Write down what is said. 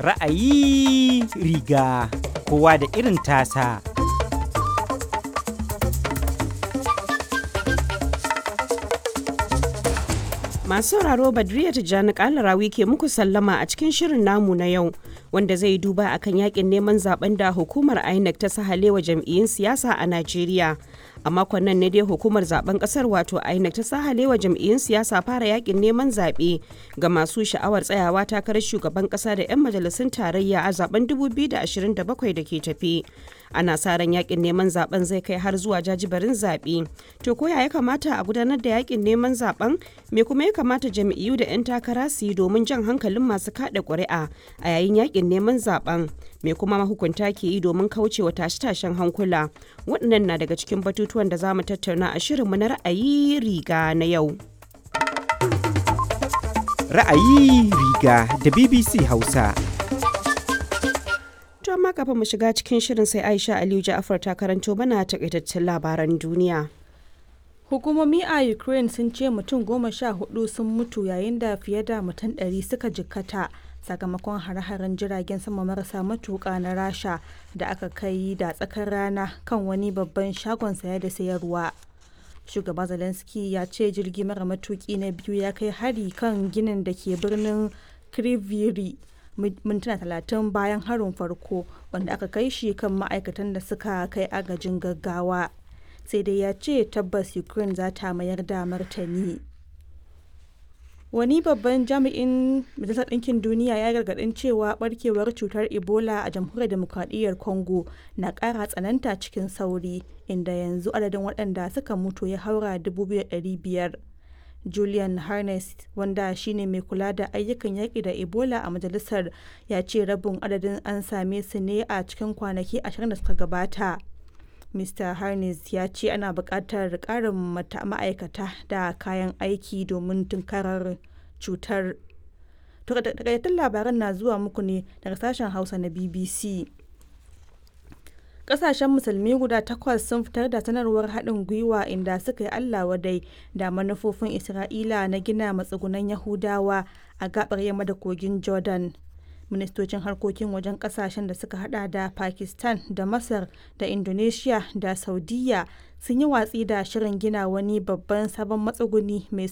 Ra'ayi riga kowa da irin tasa. Masu sauraro Badriya Tijjani Kalarawi ke muku sallama a cikin shirin namu na yau wanda zai duba akan yakin neman zaben da hukumar INEC ta sahalewa jam'iyyun siyasa a Najeriya. A makon nan ne dai hukumar zaben kasar wato INEC ta sahalewa jam'iyyun siyasa fara yakin neman zaɓe ga masu sha'awar tsayawa takarar shugaban ƙasa da 'yan majalisun tarayya a zaben 2027 da ke tafi. Ana sa ran yakin neman zaben zai kai har zuwa jajibarin zaɓe. To ko ya kamata a gudanar da yakin neman zaben me kuma ya kamata jam'iyyu da 'yan takara su yi domin jan hankalin masu kada ƙuri'a a yayin yakin neman zaben me kuma mahukunta ke yi domin kaucewa tashe-tashen hankula waɗannan na daga cikin batutuwan da za mu tattauna a shirinmu na ra'ayi riga na yau Ra'ayi riga da BBC Hausa. to amma kafin mu shiga cikin shirin sai aisha aliyu ja'afar ta karanto mana takaitaccen labaran duniya Hukumomi a Ukraine sun ce mutum goma sha hudu sun mutu yayin da fiye da mutum ɗari suka jikkata sakamakon hare-haren jiragen sama marasa matuƙa na Rasha da aka kai da tsakar rana kan wani babban shagon saya da sayarwa. Shugaba Zelensky ya ce jirgi mara matuƙi na biyu ya kai hari kan ginin da ke birnin Kriviri mintuna talatin bayan harin farko wanda aka kai shi kan ma'aikatan da suka kai agajin gaggawa. sai dai ya ce tabbas ukraine za ta mayar da martani wani babban jami'in majalisar ɗinkin duniya ya gargaɗin cewa barkewar cutar ebola a jamhuriyar demokradiyyar congo na ƙara tsananta cikin sauri inda yanzu adadin waɗanda suka mutu ya haura 2,500 julian harness wanda shine mai kula da ayyukan yaƙi da ebola a majalisar ya ce rabin adadin an same su ne a cikin kwanaki 20 da suka gabata Mr. Harness ya ce ana buƙatar ƙarin ma'aikata da kayan aiki domin tunkarar cutar. Takaitattun labaran na zuwa muku ne daga sashen Hausa na BBC. Ƙasashen musulmi guda takwas sun fitar da sanarwar haɗin gwiwa inda suka yi Allah wadai da manufofin Isra'ila na gina matsugunan Yahudawa a gaɓar yamma da kogin Jordan. ministocin harkokin wajen kasashen da suka hada da pakistan da masar da indonesia da saudiya sun yi watsi da shirin gina wani babban sabon matsuguni mai